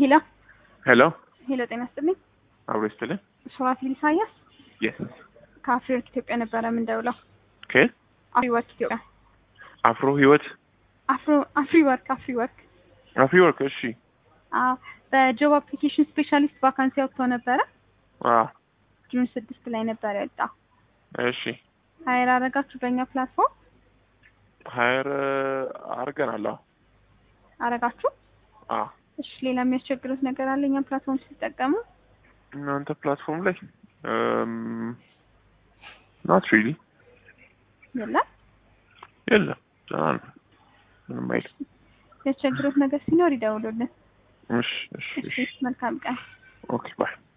ሄሎ ሄሎ ሄሎ፣ ጤና ይስጥልኝ። አብሮ ይስጥልኝ። ሱራፊል ኢሳያስ የስ ከአፍሪወርክ ኢትዮጵያ ነበረ የምንደውለው። ከየት አፍሪወርክ ኢትዮጵያ አፍሮ ህይወት አፍሮ አፍሪወርክ አፍሪወርክ አፍሪ ወርክ። እሺ አዎ፣ በጆብ አፕሊኬሽን ስፔሻሊስት ቫካንሲ አውጥቶ ነበረ። አ ጁን ስድስት ላይ ነበር ያወጣው። እሺ ሀይር አረጋችሁ በእኛ ፕላትፎርም ሀይር አድርገናል። አዎ አረጋችሁ። አ እሺ፣ ሌላ የሚያስቸግሩት ነገር አለ? እኛም ፕላትፎርም ሲጠቀሙ እናንተ ፕላትፎርም ላይ ናት ሪሊ የለም። የለም ደህና ነው። ምንም አይልም። የሚያስቸግሩት ነገር ሲኖር ይደውሉልን። እሺ እሺ እሺ፣ እሺ መልካም ቀን። ኦኬ ባይ